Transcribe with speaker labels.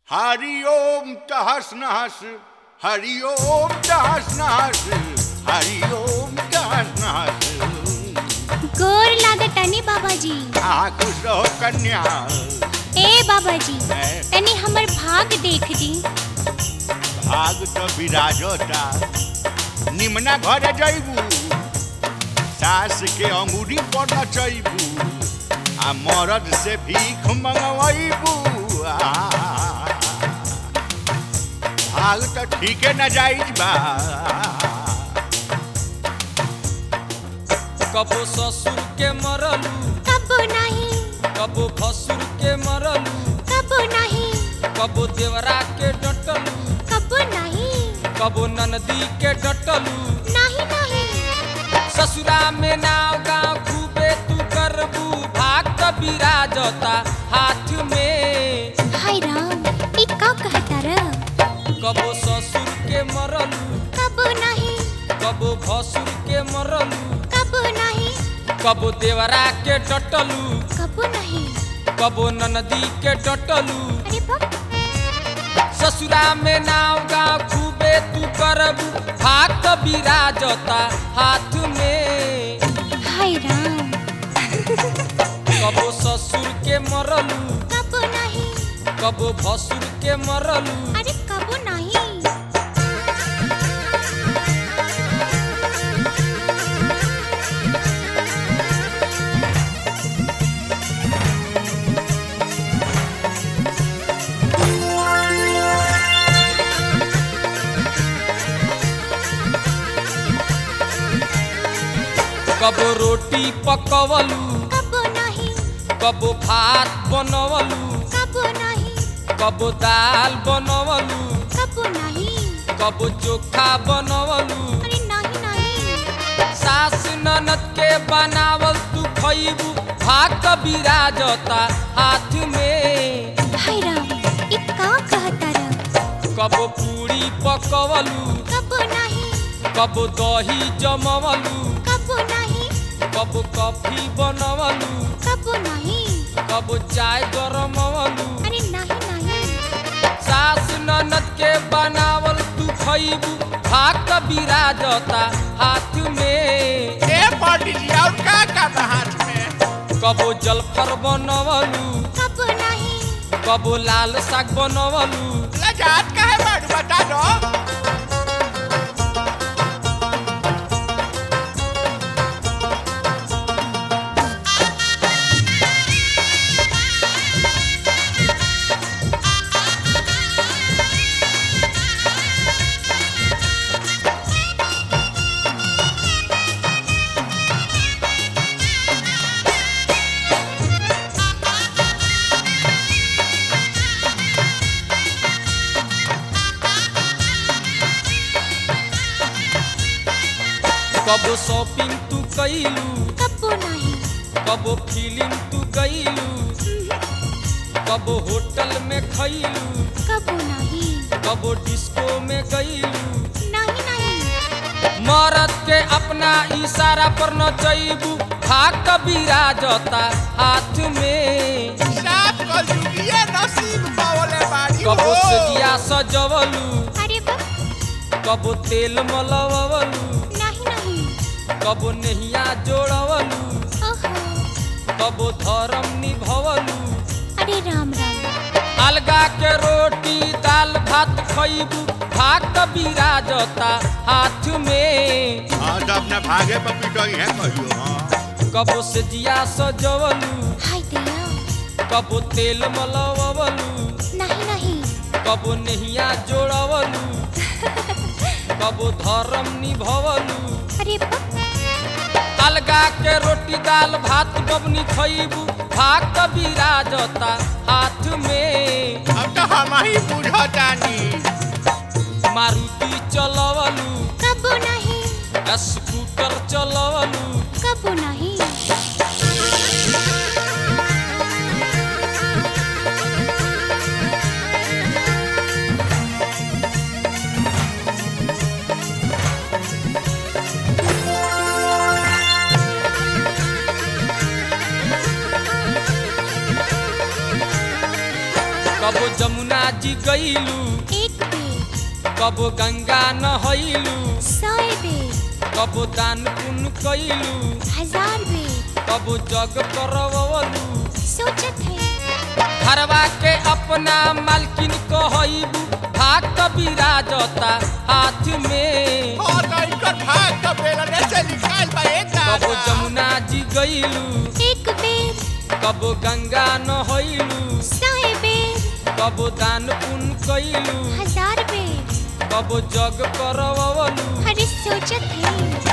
Speaker 1: हरि ओम तहस नहस हरि ओम तहस नहस हरि ओम तहस नहस
Speaker 2: गोर लागतानी बाबाजी
Speaker 1: आ खुश रहो कन्या
Speaker 2: ए बाबाजी
Speaker 1: है।
Speaker 2: तनी हमर भाग देख दी
Speaker 1: भाग तो विराजता निमना घर जैबू सास के अंगूरी पर नचैबू आ मरद से भीख मंगवैबू भाग तो ठीके न जाइज बा
Speaker 3: कबो ससुर के मरलू
Speaker 2: कबो नहीं
Speaker 3: कबो भसुर के मरलू
Speaker 2: कबो नहीं
Speaker 3: कबो देवरा के डटलू
Speaker 2: कबो नहीं
Speaker 3: कबो ननदी के डटलू
Speaker 2: नहीं नहीं
Speaker 3: ससुरा में नाव गाँव खूबे तू करबू भाग कबीरा जता हाथ में
Speaker 2: हाय राम ई का कहता र
Speaker 3: कबो ससुर के मरलू
Speaker 2: कबो नहीं
Speaker 3: कबो भसुर के मरलू
Speaker 2: कबो नहीं
Speaker 3: कबो देवरा के डटलू
Speaker 2: कबो नहीं
Speaker 3: कबो ननदी के डटलू
Speaker 2: अरे बाप
Speaker 3: ससुरा में नाव गाँव खूबे तू करबू भाग कबीरा जता हाथ में
Speaker 2: हाय राम
Speaker 3: कबो ससुर के मरलू
Speaker 2: कबो नहीं
Speaker 3: कबो भसुर के मरलू
Speaker 2: अरे कबो नहीं
Speaker 3: कबो रोटी पकवलू
Speaker 2: कबो नहीं
Speaker 3: कबो भात बनवलू
Speaker 2: कबो नहीं
Speaker 3: कबो दाल बनवलू
Speaker 2: कबो नहीं
Speaker 3: कबो चोखा बनवलू
Speaker 2: अरे नहीं नहीं
Speaker 3: सास ननद के बनावल तू खइबू भाग कबीरा जता हाथ में
Speaker 2: हाय राम ई का कहता र
Speaker 3: कबो पूरी पकवलू
Speaker 2: कबो नहीं
Speaker 3: कबो दही जमवलू
Speaker 2: कबो नहीं
Speaker 3: कबो कॉफी बनवलू
Speaker 2: कबो नहीं
Speaker 3: कबो चाय गरमवलू
Speaker 2: अरे नहीं नहीं
Speaker 3: सास ननद के बनावल तू खइबू भाग कबीरा जता हाथ में
Speaker 1: ए पंडित जी और का का हाथ में
Speaker 3: कबो जलफर बनवलू
Speaker 2: कबो नहीं
Speaker 3: कबो लाल साग बनवलू
Speaker 1: लजात का है बाड़ू बता दो
Speaker 3: कबो शॉपिंग तू कैलू
Speaker 2: कबो नहीं
Speaker 3: कबो फिल्म तू गईलू कबो होटल में खैलू
Speaker 2: कबो नहीं
Speaker 3: कबो डिस्को में गईलू
Speaker 2: नहीं नहीं
Speaker 3: मरद के अपना इशारा पर न जईबू भाग कबीरा जता हाथ में
Speaker 1: साफ कल जुगिए नसीब पावले बाड़ी
Speaker 3: कबो
Speaker 1: हो।
Speaker 3: सजिया सजवलू
Speaker 2: अरे बाप
Speaker 3: कबो तेल मलवलू
Speaker 2: नहीं नहीं
Speaker 3: कबो नहिया जोड़वलू
Speaker 2: ओहो
Speaker 3: कबो धर्म निभवलू
Speaker 2: अरे राम राम
Speaker 3: अलगा के रोटी दाल भात खइबू भाग कबीरा जता हाथ में
Speaker 1: हाँ तो अपना भागे पर पिटोई है कहियो हाँ
Speaker 3: कबो से जिया सजवलू
Speaker 2: हाय दया
Speaker 3: कबो तेल मलवलू
Speaker 2: नहीं नहीं
Speaker 3: कबो नहिया जोड़वलू कबो धर्म निभवलू
Speaker 2: अरे बाप
Speaker 3: अलगा के रोटी दाल भात बबनी खइबू भाग कबीरा जता हाथ में
Speaker 1: अब तो हम ही बुझतानी
Speaker 3: मारुति चलवलू
Speaker 2: कबो नहीं
Speaker 3: स्कूटर चलवलू
Speaker 2: कबो नहीं
Speaker 3: कबो जमुना जी गईलू
Speaker 2: एक बेर
Speaker 3: कबो गंगा नहैलू
Speaker 2: सय बेर
Speaker 3: कबो दान पुण्य कैलू
Speaker 2: हजार बेर
Speaker 3: कबो जग करवलू
Speaker 2: सोचत है
Speaker 3: घरवा के अपना मालकिन कहबू भाग बिराजता हाथ में
Speaker 1: और इनका भाग का बेलने से निकाल बा एक
Speaker 3: कबो
Speaker 1: दादा
Speaker 3: जमुना जी गईलू
Speaker 2: एक बेर
Speaker 3: कबो गंगा नहैलू
Speaker 2: सय बेर
Speaker 3: कबो दान पुण्य कैलू
Speaker 2: हजार बेर
Speaker 3: कबो जग करवलू
Speaker 2: अरे सोचत है